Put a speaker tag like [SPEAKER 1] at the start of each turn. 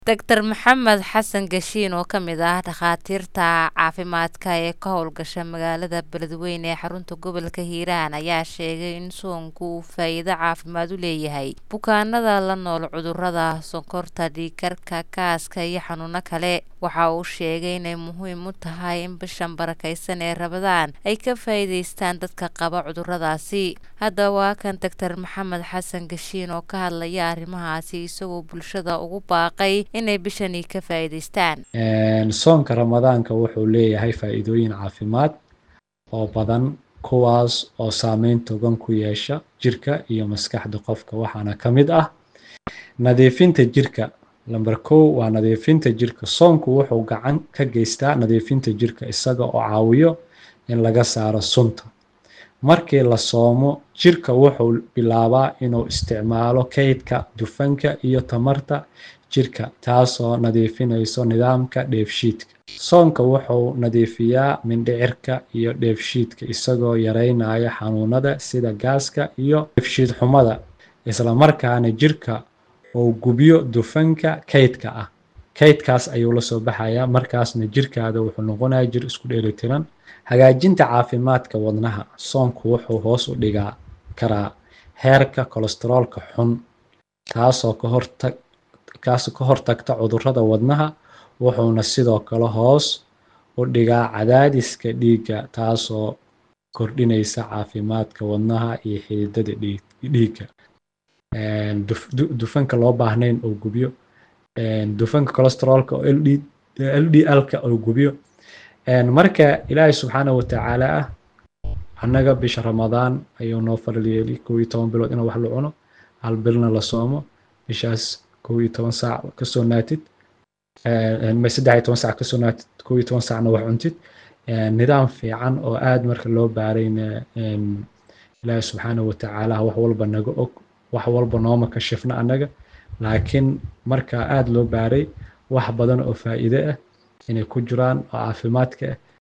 [SPEAKER 1] Dr Maxamed Xasan Gashiin oo ka mid ah dhakhaatiirta caafimaadka ee ka howlgasha magaalada Beledweyne ee xarunta gobolka Hiiraan ayaa sheegay in soonku uu faa'iido caafimaad u leeyahay bukaanada la nool cudurrada sonkorta, dhiig karka, gaaska iyo xanuuno kale. Waxa uu sheegay inay muhiim u tahay in bishan barakeysan ee Ramadaan ay ka faa'iidaystaan dadka qaba cudurradaasi. Haddaba waa kan Dr Maxamed Xasan Gashiin oo ka hadlaya arrimahaasi isagoo bulshada ugu baaqay inay bishani ka faa'iidaystaan.
[SPEAKER 2] soonka ramadaanka wuxuu leeyahay faa'iidooyin caafimaad oo badan kuwaas oo saameyn togan ku yeesha jirka iyo maskaxda qofka waxaana ka mid ah nadiifinta jirka lamber kow waa nadiifinta jirka soonku wuxuu gacan ka geystaa nadiifinta jirka isaga oo caawiyo in laga saaro sunta markii la soomo jirka wuxuu bilaabaa inuu isticmaalo kaydka dufanka iyo tamarta jirka taasoo nadiifinayso nidaamka dheefshiidka soonka wuxuu nadiifiyaa mindhicirka iyo dheefshiidka isagoo yareynaya xanuunada sida gaaska iyo dheefshiid xumada isla markaana jirka uu gubiyo dufanka kaydka ah kaydkaas ayuu la soo baxayaa markaasna jirkaada wuxuu noqonayaa jir isku dheelitiran hagaajinta caafimaadka wadnaha soonku wuxuu hoos u dhigaa karaa heerka kolestaroolka xun taasoo ka hortag kaasoo ka hortagta cudurrada wadnaha wuxuuna sidoo kale hoos u dhigaa cadaadiska dhiigga taasoo kordhinaysa caafimaadka wadnaha iyo xididada dhiigga dufanka loo baahnayn oo gubiyo dufanka kolestaroolka oo ldlka oo gubiyo marka ilaahay subxaanahu watacaala ah annaga bisha ramadaan ayuu noo faral yeeli kow iyo toban bilood inaan wax la cuno hal bilna la soomo bishaas kow iyo toban saac kasoo naatid saddex iyo toban saac kasoo naatid kow iyo toban saacna wax cuntid nidaam fiican oo aad marka loo baarayna ilaahi subxaanahu watacaala wax walba naga og wax walba nooma kashifna annaga laakiin marka aad loo baaray wax badan oo faa'iide ah inay ku jiraan oo caafimaadka ah